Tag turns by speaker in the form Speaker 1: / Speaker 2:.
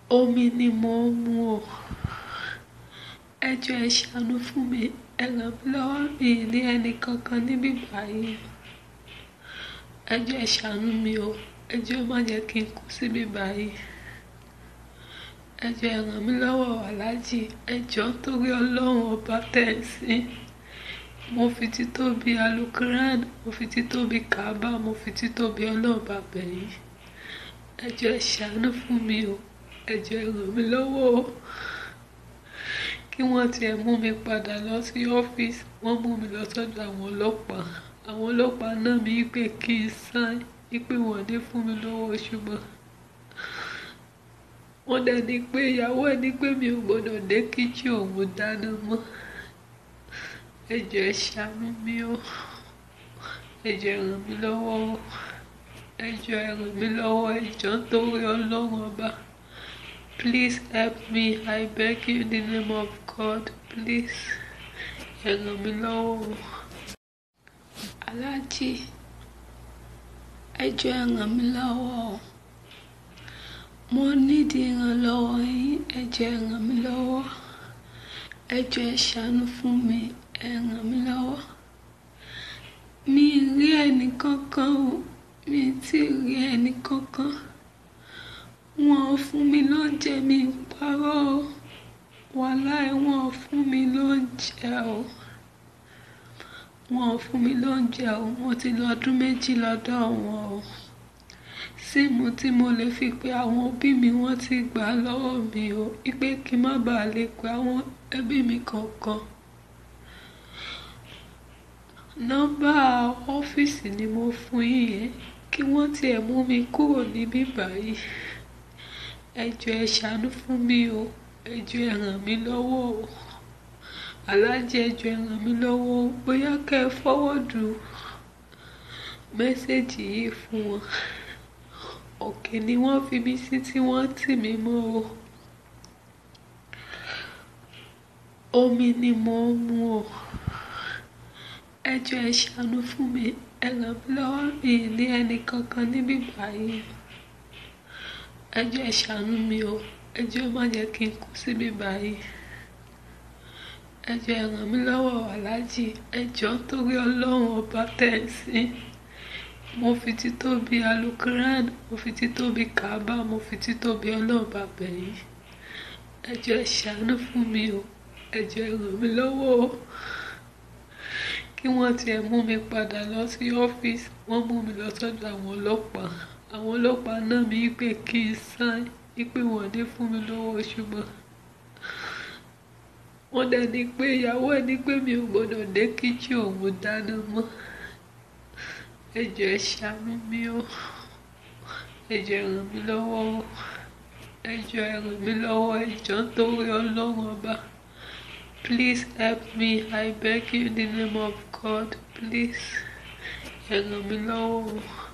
Speaker 1: omi ni mò ń mu o ẹ jọ̀ọ́ ẹ ṣàánú fún mi ẹ ràn mí lọ́wọ́ mi ì ní ẹnì kankan níbí báyìí ẹ jọ̀ọ́ ẹ ṣàánú mi o ẹ jọ̀ọ́ ẹ má jẹ́ kí n kú síbí báyìí ẹ jọ̀ọ́ ẹ ràn mí lọ́wọ́ aláàjì ẹ jọ̀ọ́ torí ọlọ́run ọba tẹ̀sí mo fi títóbi alukuran mo fi títóbi kaaba mo fi títóbi ọlọ́run bá bẹ̀yìn ẹ jọ̀ọ́ ẹ ṣàánú fún mi o ẹ jọ̀ọ́ ẹ ràn mí lọ́wọ́ o kí wọ́n tiẹ̀ mú mi padà lọ sí ọ́fíìsì wọ́n mú mi lọ sọ́dọ̀ àwọn ọlọ́pàá àwọn ọlọ́pàá náà mi pé kí n sáìn pé wọ́n ní fún mi lówó oṣù mọ́ wọ́n dẹ̀ ní pé ìyàwó ẹ̀ ní pé mi ò gbọ́dọ̀ dé kíchì òun dáná mọ́ ẹ jọ̀ọ́ ẹ ṣàánú mi o ẹ jọ̀ọ́ ẹ ràn mí lọ́wọ́ o ẹ jọ̀ọ́ ẹ ràn mí lọ́wọ́ ẹ jọ̀ọ́ nítorí ọlọ́run ọba please help me I beg you in the name of God please ẹ ràn mí lọ́wọ́ o aláàjì ẹ jọ̀ọ́ ẹ ràn mí lọ́wọ́ o mo nídìí ìrànlọ́wọ́ yín ẹ jọ̀ọ́ ẹ ràn mí lọ́wọ́ ẹ jọ̀ọ́ ẹ ṣàánú fún mi ẹ ràn mí lọ́wọ́ mi ì rí ẹnì kankan o mi ì tí ì rí ẹnì kankan wọn ò fún mi lóúnjẹ mi ì parọ́ o wàláì wọn ò fún mi lóúnjẹ o wọn ò fún mi lóúnjẹ o mo ti lọ ọdún méjì lọ́dọ̀ wọn o síìmù tí mo lè fi pe àwọn òbí mi wọ́n ti gbà á lọ́wọ́ mi o ipe kí n má bàa lè pe àwọn ẹbí mi kankan nọ́mbà ọ́fíìsì ni mo fún yín yẹn kí wọ́n tiẹ̀ mú mi kúrò níbí báyìí ẹ jọ̀ọ́ ẹ ṣàánú fún mi o ẹ jọ̀ọ́ ẹ ràn mí lọ́wọ́ o aláàjì ẹ jọ̀ọ́ ẹ ràn mí lọ́wọ́ o bóyá kẹ́ ẹ fọwọ́dù mẹ́sẹ̀gì yìí fún wọn òkè ni wọ́n fi mí sí tí wọ́n tì mí mọ́ o omi ni mò ń mu o ẹ jọ̀ọ́ ẹ ṣàánú fún mi ẹ ràn mí lọ́wọ́ mi ì ní ẹnì kankan níbí báyìí ẹ jọ̀ọ́ ẹ ṣàánú mi o ẹ jọ̀ọ́ ẹ má jẹ́ kí n kú síbí báyìí ẹ jọ̀ọ́ ẹ ràn mí lọ́wọ́ aláàjì ẹ jọ̀ọ́ torí ọlọ́run ọba tẹ̀sí mo fi títóbi alukuran mo fi títóbi kaaba mo fi títóbi ọlọ́run bá bẹ̀yìn ẹ jọ̀ọ́ ẹ ṣàánú fún mi o ẹ jọ̀ọ́ ẹ ràn mí lọ́wọ́ o kí wọ́n tiẹ̀ mú mi padà lọ sí ọ́fíìsì wọ́n mú mi lọ sọ́dọ̀ àwọn ọlọ́pàá àwọn ọlọ́pàá náà mi pé kí n sáìn pé wọ́n ní fún mi lówó oṣù mọ́ wọ́n dẹ̀ ní pé ìyàwó ẹ̀ ní pé mi ò gbọ́dọ̀ dé kíchì òun dáná mọ́ ẹ jọ̀ọ́ ẹ ṣàánú mi o ẹ jọ̀ọ́ ẹ ràn mí lọ́wọ́ o ẹ jọ̀ọ́ ẹ ràn mí lọ́wọ́ ẹ jọ̀ọ́ nítorí ọlọ́run ọba please help me I beg you in the name of God please ẹ ràn mí lọ́wọ́ o.